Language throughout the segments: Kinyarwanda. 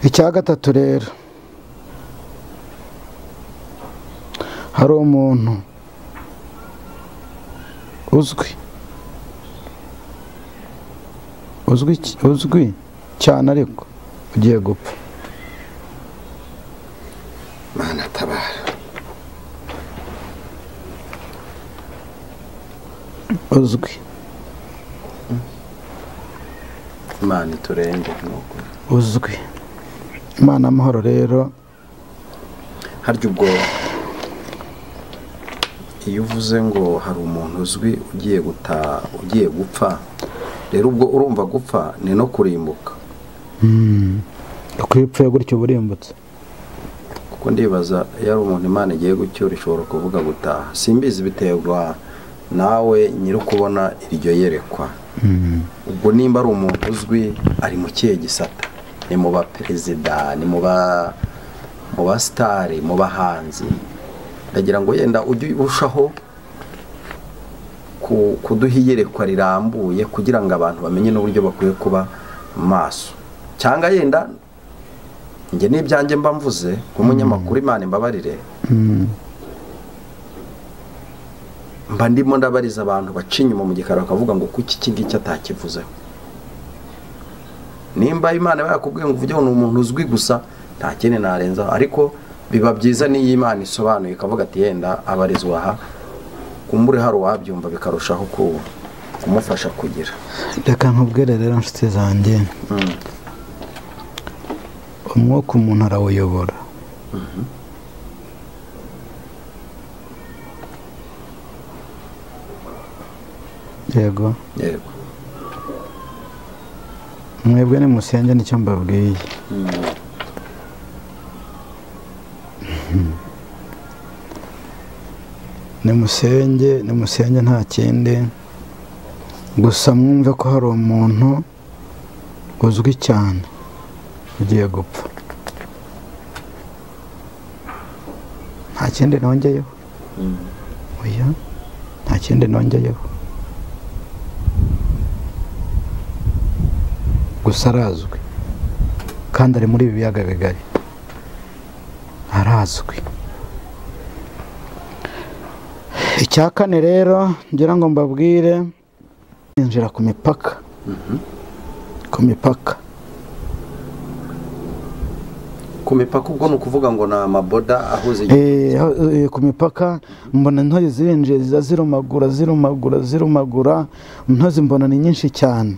icya gatatu rero hari umuntu uzwi uzwi uzwi cyane ariko ugiye gupfa mana tabara uzwi imana iturenge nuko uzwi imana amahoro rero harya ubwo iyo uvuze ngo hari umuntu uzwi ugiye gutaha ugiye gupfa rero ubwo urumva gupfa ni no kurimbuka uko iyo upfuye gutyo uba urimbutse kuko ndibaza iyo ari umuntu imana igiye gucyura ishobora kuvuga gutaha simbizi biterwa nawe nyiri ukubona iryo yerekwa ubwo nimba ari umuntu uzwi ari mu kihe gisata ni mu baperezida ni mu ba mu basitari mu bahanzi ndagira ngo yenda ujye urushaho ku- kuduha iyerekwa rirambuye kugira ngo abantu bamenye n'uburyo bakwiye kuba maso cyangwa yenda njye n'ibyanjye mba mvuze nk'umunyamakuru imana imbabarire mba ndimo ndabariza abantu baca inyuma mu gikari bakavuga ngo kuki iki ngiki atakivuzeho nimba imana iba yakubwiye ngo uvuge ngo ni umuntu uzwi gusa nta kindi narenzaho ariko biba byiza n'iyo imana isobanuye ikavuga ati yenda abarizwa aha kumbure hari uwabyumva bikarushaho ku- kumufasha kugira reka nkubwire rero inshuti zanjye umwuka umuntu arawuyobora yego yego mwebwe ni musenge nicyo mbabwiye ni musenge ni musenge nta kindi gusa mwumve ko hari umuntu uzwi cyane ugiye gupfa nta kindi nongeyeho oya nta kindi nongeyeho gusa arazwi kandi ari muri ibi biyaga bigari arazwi icya kane rero ngira ngo mbabwire yinjira ku mipaka ku mipaka ku mipaka ubwo ni ukuvuga ngo ni amaboda ahuze igihugu Eh, aho- eh, ku mipaka mbona intozi zirinjiye ziza zirumagura zirumagura zirumagura intozi mbona ni nyinshi cyane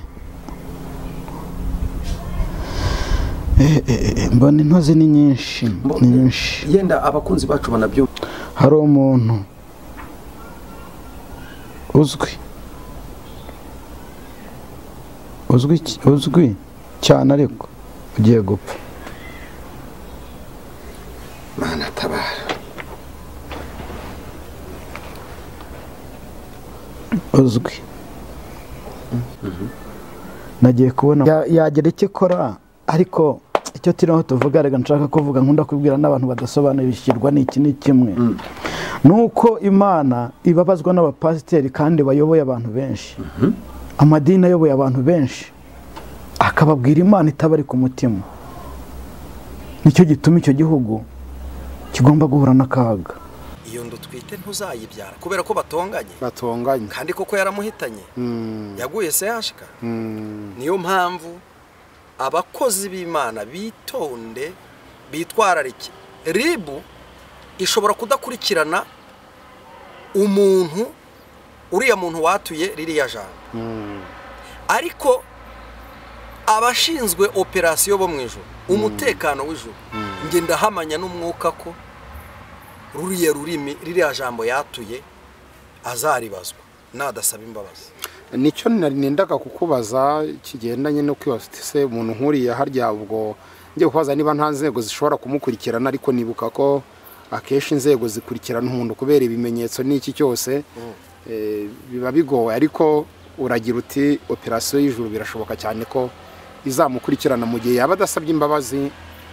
Eh, eh, eh, mbona intozi ni nyinshi ni nyinshi yenda abakunzi bacu banabyumva hari umuntu uzwi uzwi cy- uzwi cyane ariko ugiye gupfa mana tabara uzwi nagiye kubona Ya- yagira icyo ikora ariko icyo turiho tuvuga reka nshaka kuvuga nkunda kubwira n'abantu badasobanukirwa ni iki ni kimwe ni uko imana ibabazwa n'abapasiteri kandi bayoboye abantu benshi amadini ayoboye abantu benshi akababwira imana itabari ku mutima nicyo gituma icyo gihugu kigomba guhura n'akaga iyo ndu twite ntuzayibyara kubera ko batonganye batonganye kandi koko yaramuhitanye Mm, yaguye sehashika mm, niyo mpamvu abakozi b'imana bitonde bitwararike ribu ishobora kudakurikirana umuntu uriya muntu watuye ririya jambo mm. ariko abashinzwe operasiyo bo mu ijoro umutekano w'ijoro njye ndahamanya n'umwuka ko ruriya rurimi ririya jambo yatuye azaribazwa nadasaba imbabazi nicyo nari nendaga kukubaza kigendanye no kwibaza uti se umuntu nk'uriya harya ubwo ngiye kubaza niba nta nzego zishobora kumukurikirana ariko nibuka ko akenshi inzego zikurikirana umuntu kubera ibimenyetso n'iki cyose eh, biba bigoye ariko uragira uti operasiyo y'ijuru birashoboka cyane ko izamukurikirana mu gihe yaba adasabye imbabazi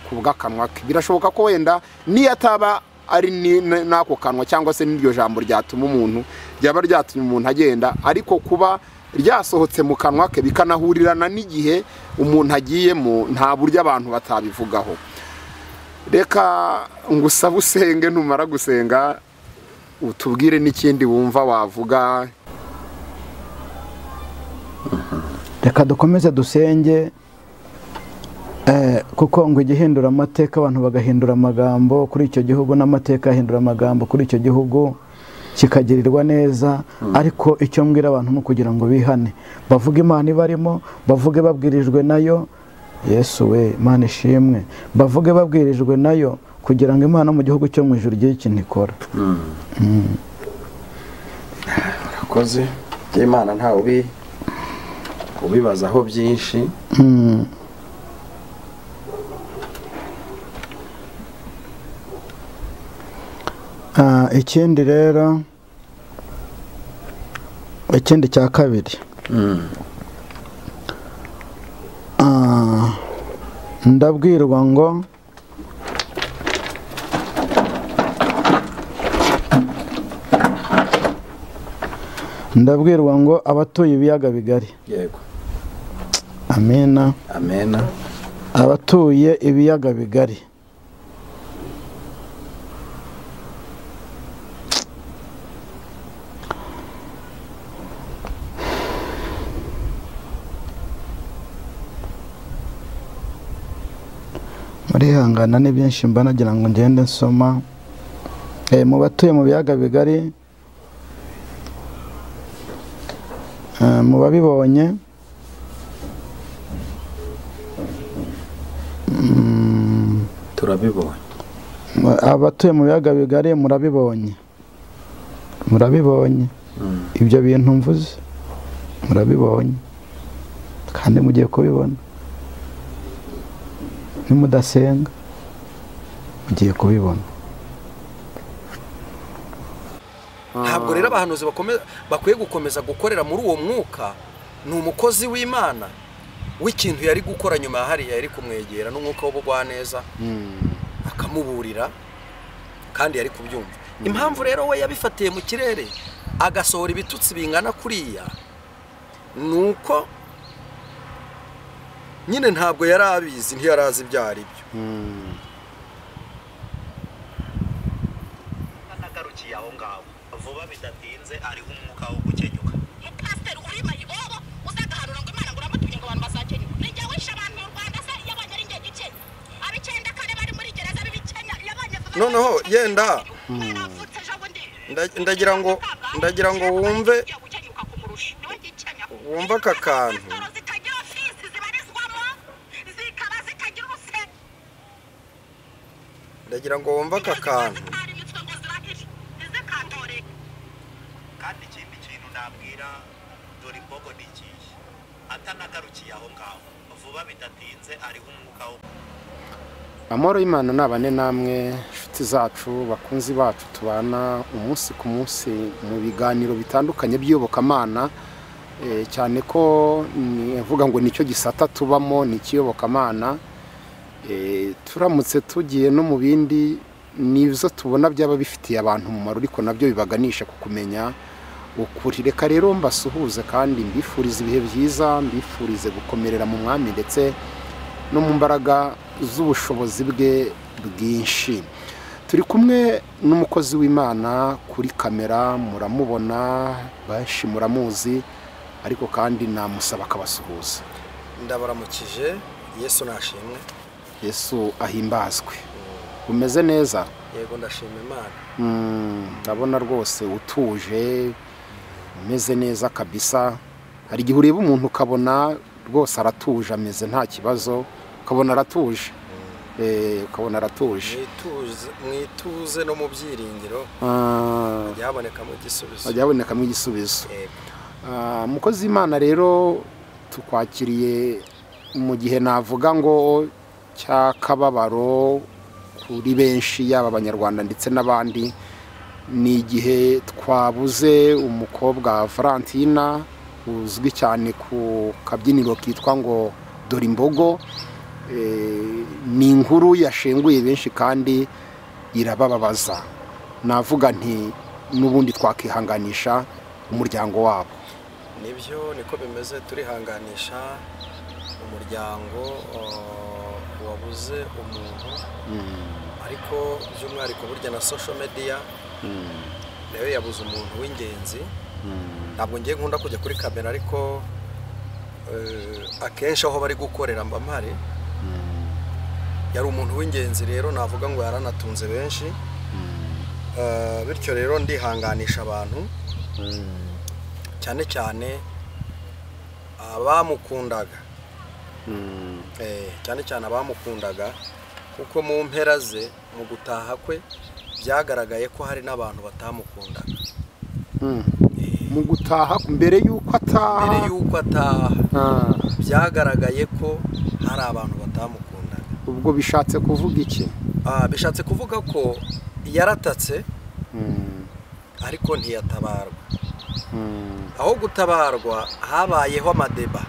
ku bw'akanwa ke birashoboka ko wenda niyo ataba ari ni- n- n'ako kanwa cyangwa se n'iryo jambo ryatuma umuntu ryaba ryatumye umuntu agenda ariko kuba ryasohotse mu kanwa ke bikanahurirana n'igihe umuntu agiyemo nta buryo abantu batabivugaho reka ngusabe usenge numara gusenga utubwire n'ikindi wumva wavuga reka dukomeze dusenge eh, kuko ngo igihindura amateka abantu bagahindura amagambo kuri icyo gihugu n'amateka ahindura amagambo kuri icyo gihugu kikagirirwa neza ariko icyo mbwira abantu ni ukugira ngo bihane bavuge imana ibarimo bavuge babwirijwe nayo yesu we imana ishimwe bavuge babwirijwe nayo kugira ngo imana mu gihugu cyo mu ijoro igire ikintu ikora urakoze by'imana ntawe ubi ubibazaho byinshi Ah, ikindi rero ikindi cya kabiri Ah, ndabwirwa ngo ndabwirwa ngo abatuye ibiyaga bigari yego amina amena abatuye ibiyaga bigari murihangana ni byinshi mba nagira ngo ngende nsoma Eh, mu batuye mu biyaga bigari eh, mu babibonye Mm, turabibonye abatuye mu biyaga bigari murabibonye murabibonye Mm. ibyo bintu mvuze murabibonye kandi mugiye kubibona nimudasenga mugiye kubibona ntabwo rero abahanuzi bakome- bakwiye gukomeza gukorera muri uwo mwuka ni umukozi w'imana w'ikintu yari gukora nyuma ya hariya yari kumwegera n'umwuka w'ubugwaneza akamuburira kandi yari kubyumva impamvu rero we yabifatiye mu kirere agasohora ibitutsi bingana kuriya ni uko nyine ntabwo yari abizi ntiyari azi ibyo ari byo nagarukiye aho ngaho vuba bidatinze ariho umwuka wo gukenyuka mupasiteri urima ibobo uzagaharura ngo imana ngo uramutumye ngo abantu bazakenyuka ninjye wishe abantu mu rwanda se yabonye ari njye gice ab'icyenda kane bari muri gereza b'ibikenya yabonye vuba Noneho, yenda. baravutse ejo bundi Nda- ndagira ngo ndagira ngo wumve Ugiye gukenyuka kumurusha niwe gikenya wumve aka kantu. Siporo zitagira ofisi zibarizwamo zikaba zitagira ubuse ndagira ngo wumve aka kantu zitari imitwe ngo ziragire ntizikandore kandi ikindi kintu nabwira dore imbogo n'ikiyi atanagarukiye aho ngaho vuba bidatinze ariho umwuka wo amahoro y'imana ni abane namwe inshuti zacu bakunzi bacu tubana umunsi ku munsi mu biganiro bitandukanye by'iyobokamana Eh, cyane ko nvuga ngo nicyo gisata tubamo ni ikiyobokamana Eh, turamutse tugiye no mu bindi nibyo tubona byaba bifitiye abantu umumaro ariko nabyo bibaganisha ku kumenya ukuri reka rero mbasuhuze kandi mbifurize ibihe byiza mbifurize gukomerera mu mwami ndetse no mu mbaraga z'ubushobozi bwe bwinshi turi kumwe n'umukozi w'imana kuri kamera muramubona benshi muramuzi ariko kandi namusaba akabasuhuza ndabaramukije yesu nashimwe yesu ahimbazwe umeze neza yego ndashima imana Mm, ndabona rwose utuje umeze neza kabisa hari igihe ureba umuntu ukabona rwose aratuje ameze nta kibazo ukabona aratuje Eh, ukabona aratuje Mwituze- mwituze no mu byiringiro Ah, hajya habonekamo igisubizo hajya habonekamo igisubizo Yego. Ah, mukozi w'imana rero tukwakiriye mu gihe navuga ngo cy'akababaro kuri benshi yaba abanyarwanda ndetse n'abandi ni igihe twabuze umukobwa valentina uzwi cyane ku kabyiniro kitwa ngo dore imbogo Eh, ni inkuru yashenguye benshi kandi irabababaza navuga nti n'ubundi twakihanganisha umuryango wabo nibyo niko bimeze turihanganisha umuryango uh, wabuze umuntu ariko by'umwihariko burya na social media nayo yabuze umuntu w'ingenzi ntabwo ngiye nkunda kujya kuri kamera ariko eh, akenshi aho bari gukorera mba mpari yari umuntu w'ingenzi rero navuga ngo yaranatunze benshi Eh, bityo rero ndihanganisha abantu cyane cyane abamukundaga Eh, cyane cyane abamukundaga kuko mu mpera ze mu gutaha kwe byagaragaye ko hari n'abantu batamukundaga mu gutaha mbere y'uko mbere ataha y'uko ataha Ah, byagaragaye ko hari abantu batamukundaga ubwo bishatse kuvuga iki Ah, bishatse kuvuga ko yaratatse Mm, ariko ntiyatabarwa mm, aho gutabarwa habayeho amadeba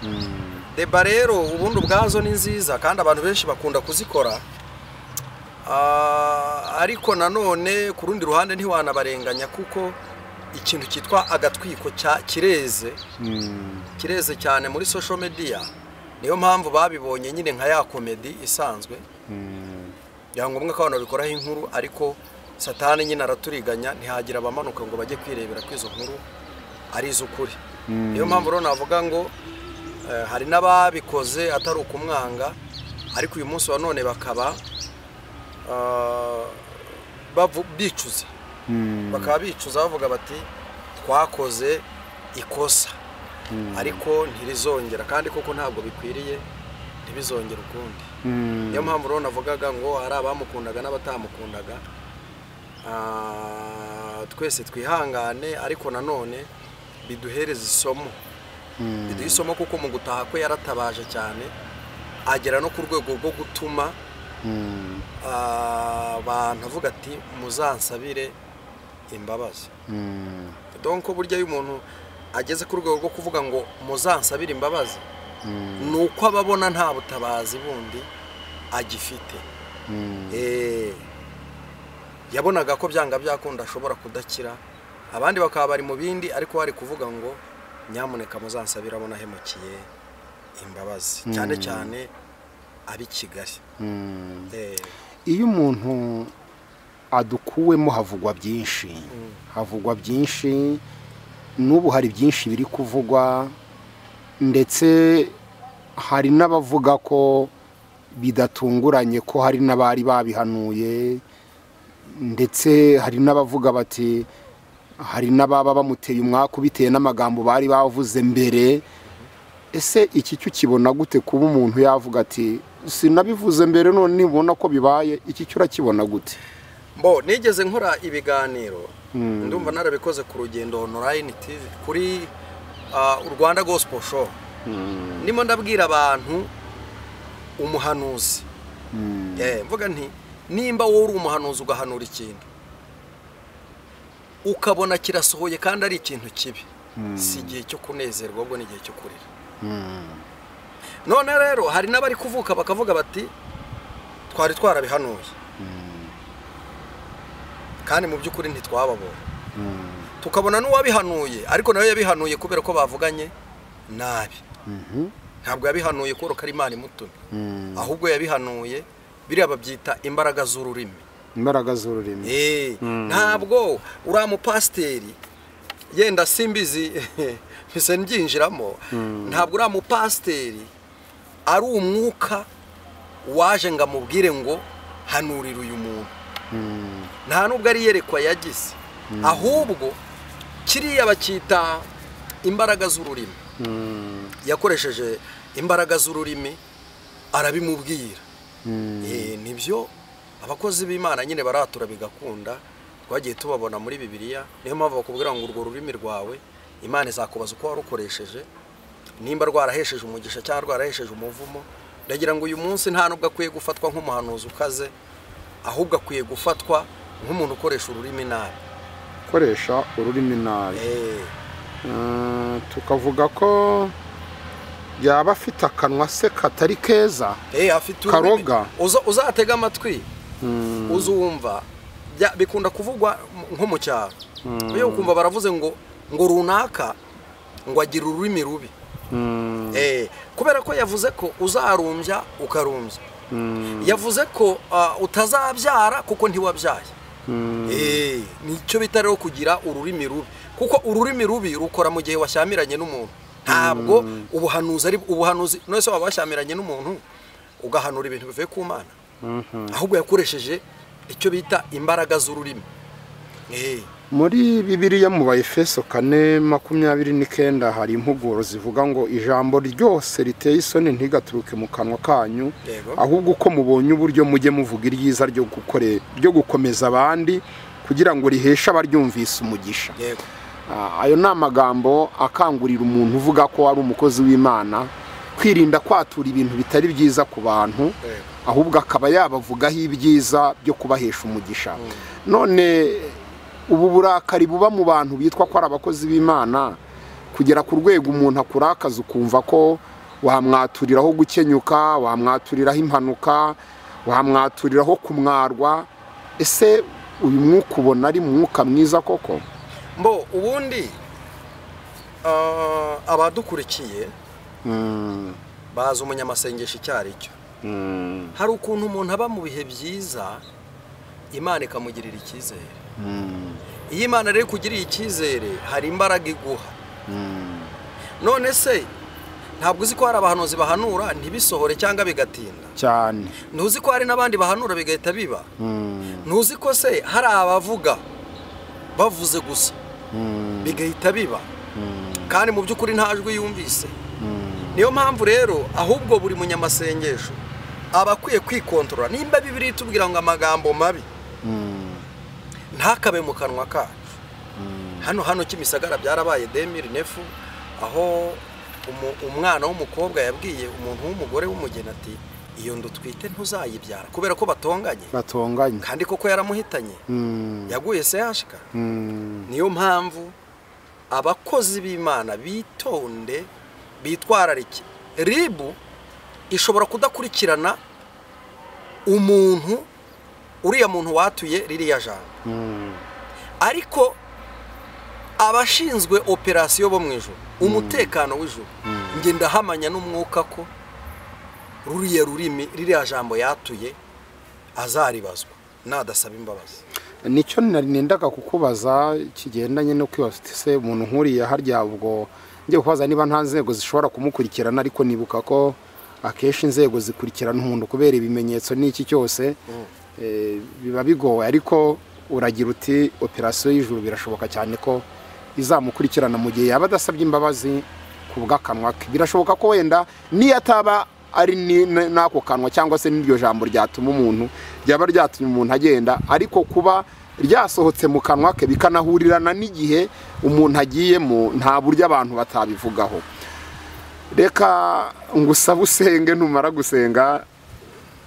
mm, deba rero ubundi ubwazo ni nziza kandi abantu benshi bakunda kuzikora Ah, ariko nanone ku rundi ruhande ntiwanabarenganya kuko ikintu cyitwa agatwiko cya- kireze mm, kireze cyane muri social media niyo mpamvu babibonye nyine nka ya komedi isanzwe mm. byaba ngombwa ko abantu babikoraho inkuru ariko satani nyine araturiganya ntihagira abamanuka ngo bajye kwirebera ko izo nkuru ari iz'ukuri niyo mpamvu rero navuga ngo eh, hari n'ababikoze atari ukumwanga ariko uyu munsi wa none bakaba ah, bavu- bicuza bakaba bicuza bavuga bati twakoze ikosa ariko ntirizongera kandi koko ntabwo bikwiriye ntibizongere ukundi niyo mpamvu rero navugaga ngo hari abamukundaga n'abatamukundaga Ah, twese twihangane ariko nanone biduhereze isomo biduhe isomo kuko mu gutaha kwe yaratabaje cyane agera no ku rwego rwo gutuma ah, abantu avuga ati muzansabire imbabazi donko burya iyo umuntu ageze ku rwego rwo kuvuga ngo muzansabire imbabazi ni uko aba abona nta butabazi bundi agifite Eh, yabonaga ko byanga byakunda ashobora kudakira abandi bakaba bari mu bindi ariko hari kuvuga ngo nyamuneka muzansabire abona ahemukiye imbabazi cyane cyane ab'i kigali Eh, iyo umuntu adukuwemo havugwa byinshi havugwa byinshi n'ubu hari byinshi biri kuvugwa ndetse hari n'abavuga ko bidatunguranye ko hari n'abari babihanuye ndetse hari n'abavuga bati hari n'ababa bamuteye umwaku bitewe n'amagambo bari bavuze mbere ese iki cyo ukibona gute kuba umuntu yavuga ati sinabivuze mbere none nibona ko bibaye iki cyo urakibona gute bo nigeze nkora ibiganiro ndumva narabikoze ku rugendo online tv kuri ah, urwanda gospel show ndimo ndabwira abantu umuhanuzi Eh, mvuga nti nimba wowe uri umuhanuzi ugahanura ikintu ukabona kirasohoye kandi ari ikintu kibi si igihe cyo kunezerwa ahubwo ni igihe cyo kurira none rero hari n'abari kuvuka bakavuga bati twari twarabihanuye kandi mu by'ukuri ntitwababonye tukabona n'uwabihanuye ariko nawe yabihanuye kubera ko bavuganye nabi ntabwo yabihanuye kubera ko ari imana imutumye ahubwo yabihanuye biriya babyita imbaraga z'ururimi imbaraga z'ururimi Eh, ntabwo uriya mupasiteri yenda simbizi mpise mbyinjiramo ntabwo uriya mupasiteri ari umwuka waje ngo amubwire ngo hanurira uyu muntu nta nubwo ari iyerekwa yagize ahubwo kiriya bacyita imbaraga z'ururimi yakoresheje imbaraga z'ururimi arabimubwira Eh, nibyo abakozi b'imana nyine baratura bigakunda twagiye tubabona muri bibiliya niyo mpamvu bakubwira ngo urwo rurimi rwawe imana izakubaza uko warukoresheje nimba rwarahesheje umugisha cyangwa rwarahesheje umuvumo ndagira ngo uyu munsi nta nubwo akwiye gufatwa nk'umuhanuzi ukaze ahubwo akwiye gufatwa nk'umuntu ukoresha ururimi nabi gukoresha ururimi nabi Eh, Eh, tukavuga ko yaba afite akanwa se katari keza Eh, afite ururimi. Karoga. Uza- uzatega amatwi uzumva Bya- bikunda kuvugwa m- nko mu cyaro iyo ukumva baravuze ngo ngo runaka ngo agira ururimi rubi Eh, kubera ko yavuze ko uzarumbya ukarumbya yavuze ko ah, utazabyara kuko ntiwabyaye Eh, nicyo bita rero kugira ururimi rubi kuko ururimi rubi rukora mu gihe washyamiranye n'umuntu ntabwo ubuhanuzi ari ubuhanuzi none se waba washyamiranye n'umuntu ugahanura ibintu bivuye ku mana ahubwo yakoresheje icyo bita imbaraga z'ururimi Eh, muri bibiriya mu bayefeso kane makumyabiri n'icyenda hari impuguro zivuga ngo ijambo ryose riteye isoni ntigaturuke mu kanwa kanyu Yego. ahubwo uko mubonye uburyo mujye muvuga iryiza ryo gukore ryo gukomeza abandi kugira ngo riheshe abaryumvise umugisha yego Ah, ayo ni amagambo akangurira umuntu uvuga ko ari umukozi w'imana kwirinda kwatura ibintu bitari byiza ku bantu Yego. ahubwo akaba yabavugaho ibyiza byo kubahesha umugisha none ubu burakari buba mu bantu bitwa ko ari abakozi b'imana kugera ku rwego umuntu akurakaza ukumva ko wamwaturiraho gukenyuka wamwaturiraho impanuka wamwaturiraho kumwarwa ese uyu mwuka ubona ari mwuka mwiza koko mbo ubundi ah, abadukurikiye bazi umunyamasengesho icyo ari cyo hari ukuntu umuntu aba mu bihe byiza imana ikamugirira icyizere iyo imana rero ikugiriye icyizere hari imbaraga iguha none se ntabwo uzi ko hari abahanuzi bahanura ntibisohore cyangwa bigatinda cyane ntuzi ko hari n'abandi bahanura bigahita biba ntuzi ko se hari abavuga bavuze gusa bigahita biba kandi mu by'ukuri nta jwi yumvise niyo mpamvu rero ahubwo buri munyamasengesho aba akwiye kwikontorora nimba bibiri itubwira ngo amagambo mabi ntakabe mu kanwa kacu hano hano kimisagara byarabaye demiri nefu aho umu- umwana w'umukobwa yabwiye umuntu w'umugore w'umugeni ati iyo ndutwite ntuzayibyara kubera ko batonganye batonganye kandi koko yaramuhitanye yaguye sehashika niyo mpamvu abakozi b'imana bitonde bitwararike ribu ishobora kudakurikirana umuntu uriya muntu watuye ririya jambo ariko abashinzwe operasiyo bo mu ijoro umutekano w'ijoro njye ndahamanya n'umwuka ko ruriya rurimi ririya jambo yatuye azaribazwa nadasaba imbabazi nicyo nari nendaga kukubaza kigendanye no kwibafite se umuntu nkuriya harya ubwo njye kubaza niba nta nzego zishobora kumukurikirana ariko nibuka ko akenshi inzego zikurikirana umuntu kubera ibimenyetso n'iki cyose eh, biba bigoye ariko uragira uti operasiyo y'ijuru birashoboka cyane ko izamukurikirana mu gihe yaba adasabye imbabazi ku bw'akanwa ke birashoboka ko wenda niyo ataba ari ni- n- n'ako kanwa cyangwa se n'iryo jambo ryatuma umuntu ryaba ryatumye umuntu agenda ariko kuba ryasohotse mu kanwa ke bikanahurirana n'igihe umuntu agiyemo nta buryo abantu batabivugaho reka ngusabe usenge numara gusenga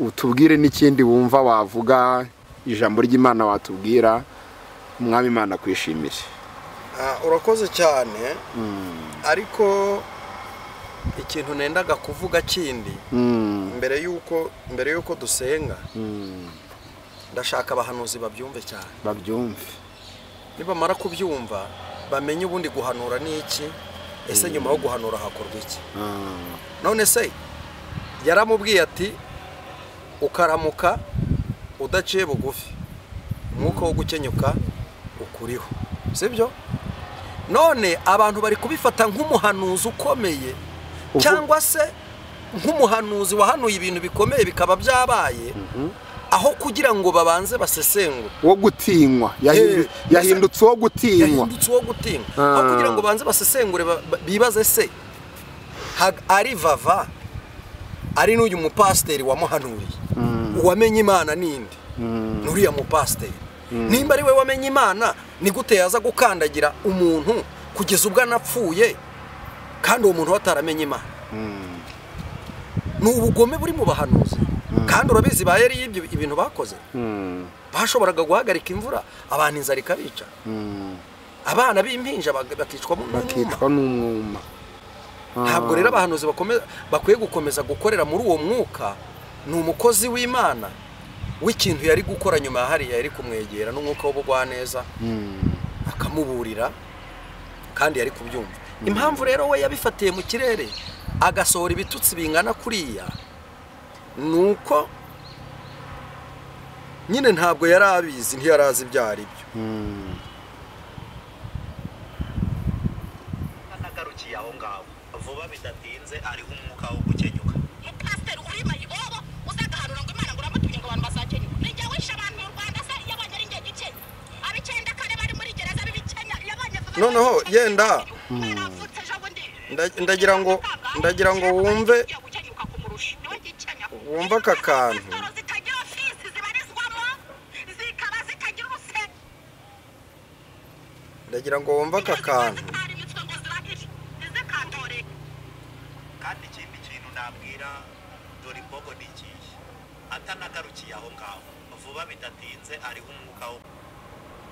utubwire n'ikindi wumva wavuga ijambo ry'imana watubwira umwami imana akwishimire Ah, urakoze cyane ariko ikintu nendaga kuvuga kindi mbere y'uko mbere y'uko dusenga ndashaka abahanuzi babyumve cyane babyumve nibamara kubyumva bamenye ubundi guhanura ni iki ese nyuma yo guhanura hakorwa iki none se yaramubwiye ati ukaramuka udaciye bugufi umwuka wo gukenyuka ukuriho sibyo none abantu bari kubifata nk'umuhanuzi ukomeye cyangwa se nk'umuhanuzi wahanuye ibintu bikomeye bikaba byabaye aho kugira ngo babanze basesengure wo gutinywa yahindu- Eh, yahindutse uwo gutinywa yahindutse uwo gutinywa aho kugira ngo banze basesengure ba- ba- bibaze se hag- ari vava ari n'uyu mupasiteri wamuhanuriye uwamenye imana ninde n'uriya mupasiteri nimba ari we wamenye imana ni gute yaza gukandagira umuntu kugeza ubwo anapfuye kandi uwo muntu we ataramenye imana ni ubugome buri mu bahanuzi kandi urabizi ba yari y'ibyo ibintu bakoze bashoboraga guhagarika imvura abantu inzara ikabica abana b'impinja bak- bakicwamo n'umwuma bakicwa n'umwuma ntabwo rero abahanuzi bakome- bakwiye gukomeza gukorera muri uwo mwuka ni umukozi w'imana w'ikintu yari gukora nyuma ya hariya yari kumwegera n'umwuka w'ubugwaneza akamuburira kandi yari kubyumva impamvu rero we yabifatiye mu kirere agasohora ibitutsi bingana kuriya ni uko nyine ntabwo yari abizi ntiyari azi ibyo ari byo atanagarukiye aho ngaho vuba bidatinze ariho umwuka wo gukenyuka mupasiteri uri mayibobo uzagahanura ngo imana ngo uramutumye ngo abantu bazakenywe nijya wishe abantu mu rwanda se yabonye ari njye gice ab'icyenda kane bari muri gereza b'ibikenya yabonye vuba Noneho, yenda. mwaravutse ejobundi Nda- ndagira ngo ndagira ngo wumve wumve aka kantu zitagira fisi zibarizwamo zikaba zitagira urusengero ndagira ngo wumve aka kantu kandi ikindi kintu nabwira dore imbogo ni ikihe atanagarukiye aho ngaho vuba bidatinze ariho umwuka wo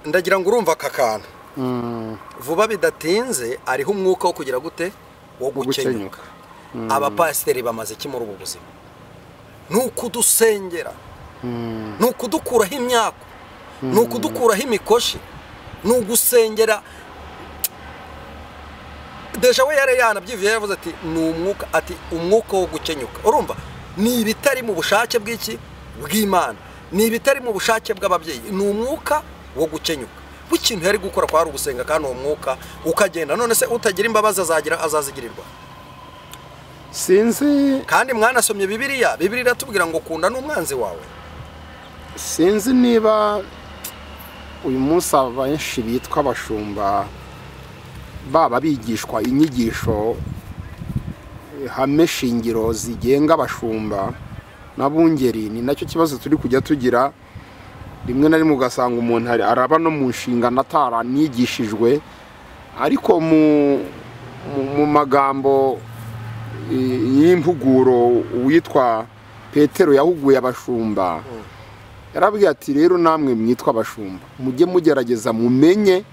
ndagira ngo urumva aka kantu Mm, vuba bidatinze ariho umwuka wo kugira gute wo gukenyuka gukenyuka. abapasiteri bamaze iki muri ubu buzima ni ukudusengera ni ukudukuraho imyaka ni ukudukuraho imikoshi ni ugusengera deja we yari yanabyivuye yavuze ati ni umwuka ati umwuka wo gukenyuka urumva ni ibitari mu bushake bw'iki bw'imana ni ibitari mu bushake bw'ababyeyi ni umwuka wo gukenyuka w'ikintu yari gukora kwari ugusenga kandi uwo mwuka ukagenda none se utagira imbabazi azagira azazigirirwa sinzi kandi mwanasomye bibiriya bibiriya iratubwira ngo kunda n'umwanzi wawe sinzi niba uyu munsi abenshi bitwa abashumba baba bigishwa inyigisho ihame shingiro zigenga abashumba n'abungeri ni nacyo kibazo turi kujya tugira rimwe na rimwe ugasanga umuntu ari- araba no mu nshingano ataranigishijwe ariko mu- mu- mu magambo y'impuguro uwitwa petero yahuguye abashumba yarabwiye ati rero namwe mwitwa abashumba mujye mugerageza mumenye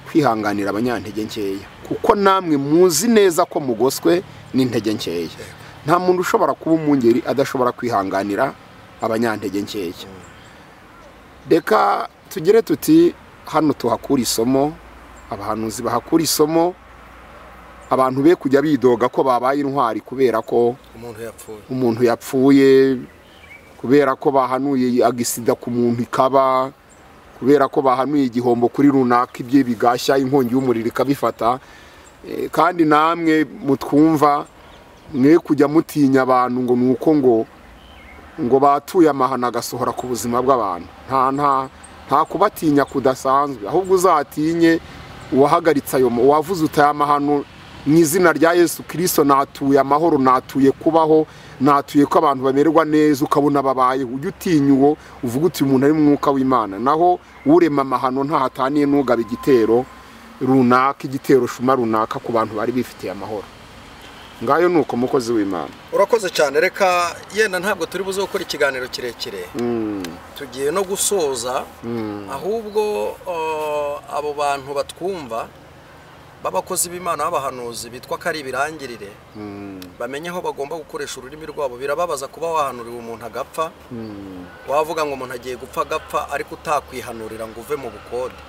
kwihanganira abanyantege nkeya kuko namwe muzi neza ko mugoswe n'intege nkeya nta muntu ushobora kuba umwungeri adashobora kwihanganira abanyantege nkeya reka tugire tuti hano tuhakura isomo abahanuzi bahakura isomo abantu be kujya bidoga ko babaye intwari kubera ko umuntu yapfuye umuntu yapfuye kubera ko bahanuye agisida ku muntu ikaba kubera ko bahanuye igihombo kuri runaka ibye bigashya inkongi y'umuriro ikabifata Eh, kandi namwe mutwumva mwe kujya mutinya abantu ngo ni uko ngo ngo batuye amahano agasohora ku buzima bw'abantu nta nta nta kubatinya kudasanzwe ahubwo uzatinye uwahagaritse ayo ma- uwavuze uti aya mahano mu izina rya yesu kirisito natuye amahoro natuye kubaho natuye ko abantu bamererwa neza ukabona babayeho ujye utinya uwo uvuga uti umuntu ari mu mwuka w'imana naho urema amahano ntahataniye n'ugabe igitero runaka igitero shuma runaka ku bantu bari bifitiye amahoro ngayo ni uko mukozi w'imana urakoze cyane reka yenda ntabwo turi buze gukora ikiganiro kirekire tugiye no gusoza ahubwo eh, abo bantu batwumva b'abakozi b'imana b'abahanuzi bitwa ko ari ibirangirire bamenye aho bagomba gukoresha ururimi rwabo birababaza kuba wahanuriwe umuntu agapfa wavuga ngo umuntu agiye gupfa agapfa ariko utakwihanurira ngo uve mu bukode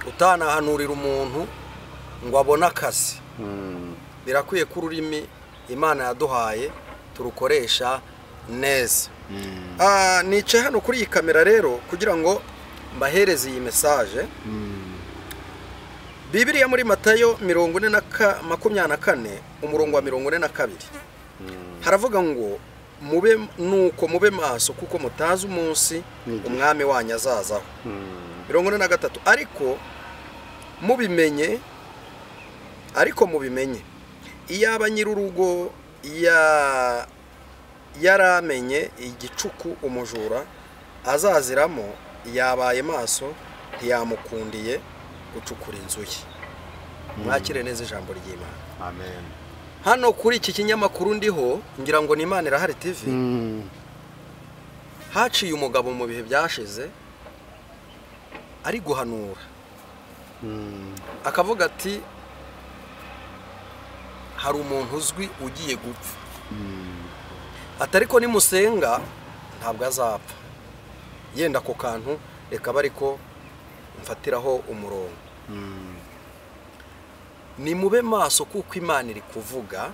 utanahanurira umuntu ngo abone akazi birakwiye ko ururimi imana yaduhaye turukoresha neza Ah, nicaye hano kuri iyi kamera rero kugira ngo mbahereze iyi mesaje bibiriya muri matayo mirongo ine na ka- makumyabiri na kane umurongo wa mirongo ine na kabiri haravuga ngo mube nuko mube maso kuko mutazi umunsi umwami wanyu azazaho mirongo ine na gatatu ariko mubimenye ariko mubimenye iyaba nyir'urugo ya- yaramenye igicuku umujura azaziramo yabaye maso ntiyamukundiye gucukura inzu ye mwakire neza ijambo ry'imana hano kuri iki kinyamakuru ndiho ngira ngo ni imana irahari tv haciye umugabo mu bihe byashize ari guhanura akavuga ati hari umuntu uzwi ugiye gupfa ati ariko nimusenga ntabwo azapfa yenda ako kantu reka abe ariko mfatiraho umurongo ni mube maso kuko imana iri kuvuga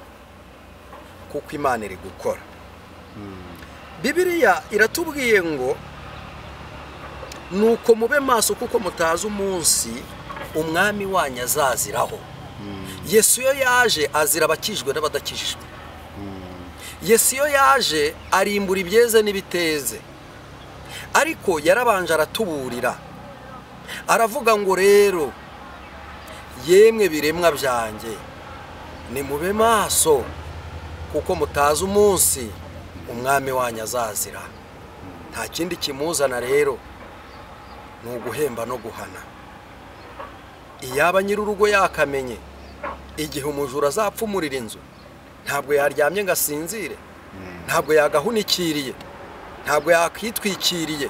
kuko imana iri gukora bibiriya iratubwiye ngo nuko mube maso kuko mutazi umunsi umwami wanyu azaziraho yesu iyo yaje azira abakijwe n'abadakijijwe yesu iyo yaje arimbura ibyeze n'ibiteze ariko yarabanje aratuburira aravuga ngo rero yemwe biremwa byanjye ni mube maso kuko mutazi umunsi umwami wanyu azazira nta kindi kimuzana rero ni uguhemba no guhana iyaba nyir'urugo yakamenye igihe umujura azapfumurira inzu ntabwo yaryamye ngo asinzire ntabwo yagahunikiriye ntabwo yakwitwikiriye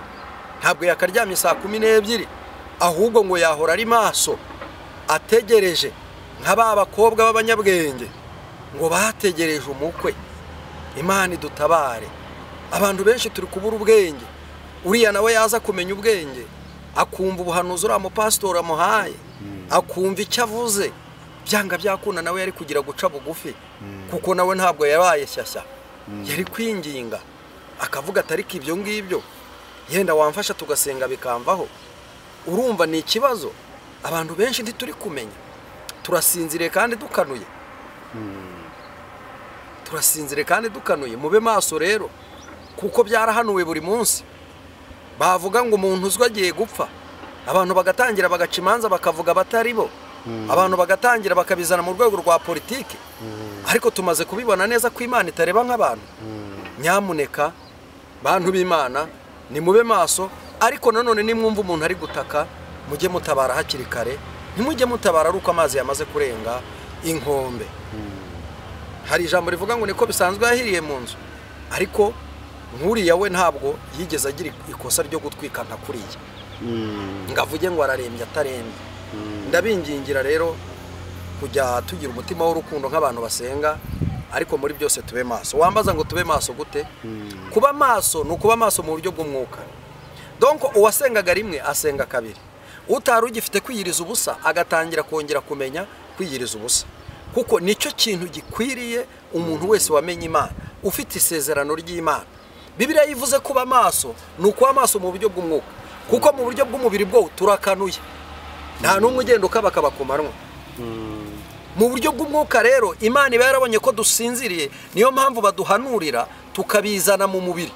ntabwo yakaryamye saa kumi n'ebyiri ahubwo ngo yahora ari maso ategereje nka ba bakobwa b'abanyabwenge ngo bategereje umukwe imana idutabare abantu benshi turi kubura ubwenge uriya nawe yaza kumenya ubwenge akumva ubuhanuzi uriya mupasitori amuhaye akumva icyo avuze byanga byakunda nawe yari kugira guca bugufi kuko nawe ntabwo yabaye shyashya yari kwinginga akavuga atariko ibyo ngibyo yenda wamfasha tugasenga bikamvaho urumva ni ikibazo abantu benshi ntituri kumenya turasinziriye kandi dukanuye turasinziriye kandi dukanuye mube maso rero kuko byarahanuwe buri munsi bavuga ngo umuntu uzwi agiye gupfa abantu bagatangira bagaca imanza bakavuga abatari bo abantu bagatangira bakabizana mu rwego rwa politiki ariko tumaze kubibona neza ko imana itareba nk'abantu nyamuneka bantu b'imana ni mube maso ariko nanone nimwumva umuntu ari gutaka mujye mutabara hakiri kare ntimujye mutabara ari uko amazi yamaze kurenga inkombe hari ijambo rivuga ngo niko bisanzwe yahiriye mu nzu ariko nk'uriya we ntabwo yigeze agira ikosa ryo gutwika nka kuriya ngo avuge ngo ararembye atarembye ndabingingira rero kujya tugira umutima w'urukundo nk'abantu basenga ariko muri byose tube maso wambaza ngo tube maso gute kuba maso ni ukuba maso mu buryo bw'umwuka donko uwasengaga rimwe asenga kabiri utari ugifite kwiyiriza ubusa agatangira kongera kumenya kwiyiriza ubusa kuko nicyo kintu gikwiriye umuntu wese wamenye imana ufite isezerano ry'imana bibiriya yivuze kuba maso ni ukuba maso mu buryo bw'umwuka kuko mu buryo bw'umubiri bwo turakanuye nta n'umwe ugenda ukabakaba ku manywa mu buryo bw'umwuka rero imana iba yarabonye ko dusinziriye niyo mpamvu baduhanurira tukabizana mu mubiri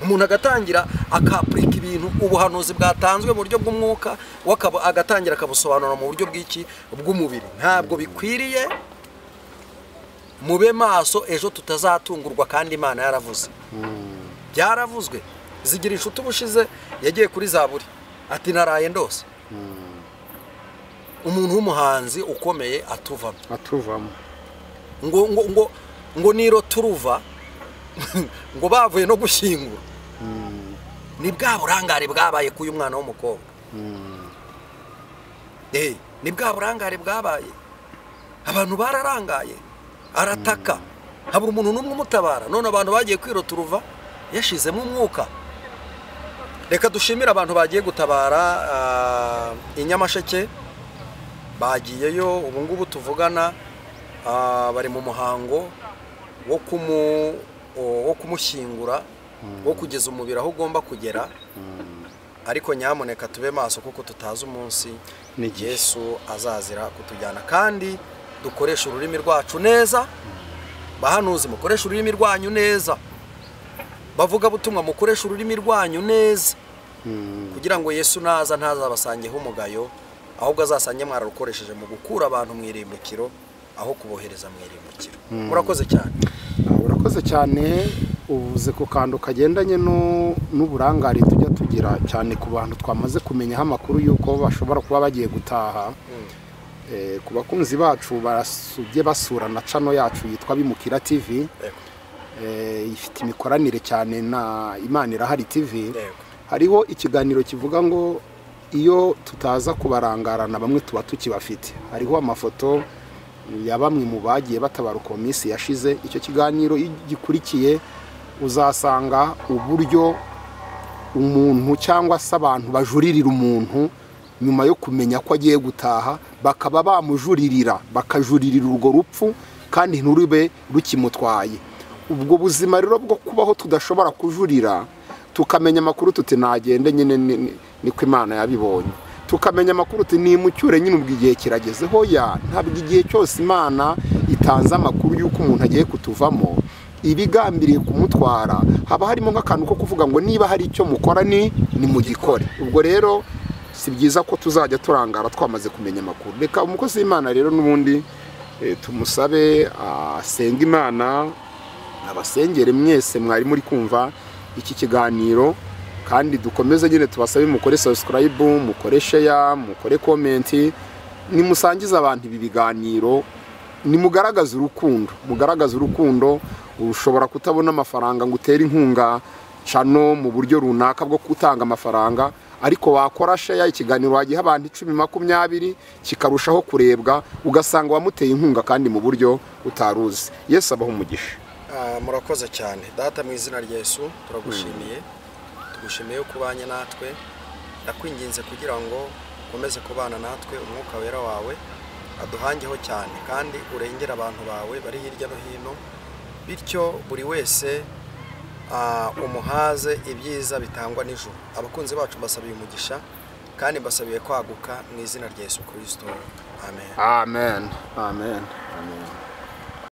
umuntu agatangira akapurika ibintu ubuhanuzi bwatanzwe mu buryo bw'umwuka we akaba- agatangira akabusobanura mu buryo bw'iki bw'umubiri ntabwo bikwiriye mube maso ejo tutazatungurwa kandi imana yaravuze byaravuzwe zigira inshuti ubushize yagiye kuri zaburi ati naraye ndose umuntu w'umuhanzi ukomeye atuvamo atuvamo ngo ngo ngo ngo niro turuva ngo bavuye no gushyingura ni bwa burangare bwabaye k'uyu mwana w'umukobwa Eh, ni bwa burangare bwabaye abantu bararangaye arataka habura umuntu n'umwe umutabara none abantu bagiye kwiroturuva yashizemo umwuka reka dushimire abantu bagiye gutabara ah, i nyamasheke bagiyeyo ubu ngubu tuvugana ah, bari mu muhango wo kumu o- wo kumushyingura wo kugeza umubiri aho ugomba kugera ariko nyamuneka tube maso kuko tutazi umunsi N'igihe. yesu azazira kutujyana kandi dukoreshe ururimi rwacu neza bahanuzi mukoreshe ururimi rwanyu neza bavuga butumwa mukoreshe ururimi rwanyu neza kugira ngo yesu naza ntazabasangeho umugayo ahubwo azasange mwararukoresheje mu gukura abantu mu irimbukiro aho kubohereza mu irimbukiro murakoze cyane Ah, urakoze cyane uvuze ku kantu kagendanye no- n'uburangare tujya tugira cyane ku bantu twamaze kumenyaho amakuru y'uko bashobora kuba bagiye gutaha Eh, ku bakunzi bacu barasubye basura na cano yacu yitwa bimukira tv Yego. Eh, ifite imikoranire cyane na imana irahari tv Yego. hariho ikiganiro kivuga ngo iyo tutaza kubarangarana bamwe tuba tukibafite hariho amafoto ya bamwe mu bagiye batabaruka mu minsi yashize icyo kiganiro iyo gikurikiye uzasanga uburyo umuntu cyangwa se abantu bajuririra umuntu nyuma yo kumenya ko agiye gutaha bakaba bamujuririra bakajuririra urwo rupfu kandi nturube rukimutwaye ubwo buzima rero bwo kubaho tudashobora kujurira tukamenya amakuru tuti nagende nyine ni- ni- niko imana yabibonye tukamenya amakuru uti nimucyure nyine ubwo igihe kirageze hoya ntabwo igihe cyose imana itanze amakuru y'uko umuntu agiye kutuvamo ibigambiriye kumutwara haba harimo nk'akantu ko kuvuga ngo niba hari icyo mukora ni ni mugikore ubwo rero si byiza ko tuzajya turangara twamaze kumenya amakuru reka umukozi w'imana rero n'ubundi eh, tumusabe asenge imana abasengere mwese mwari muri kumva iki kiganiro kandi dukomeze nyine tubasabe mukore subscribe mukore share mukore comment nimusangize abantu ibi biganiro nimugaragaze urukundo mugaragaze urukundo ushobora kutabona amafaranga ngo utere inkunga cano mu buryo runaka bwo gutanga amafaranga ariko wakora share ikiganiro wagiha abantu icumi makumyabiri kikarushaho kurebwa ugasanga wamuteye inkunga kandi mu buryo utaruzi yesu abaho umugisha Ah, murakoze cyane data mu izina rya yesu turagushimiye tugushimiye ko ubanye natwe ndakwinginze kugira ngo ukomeze kubana natwe umwuka wera wawe aduhangeho cyane kandi urengere abantu bawe bari hirya no hino bityo buri wese ah, umuhaze ibyiza bitangwa nijoro abakunzi bacu mbasabiye umugisha kandi mbasabiye kwaguka mu izina rya yesu kirisito amen Amen. Amen. Amen.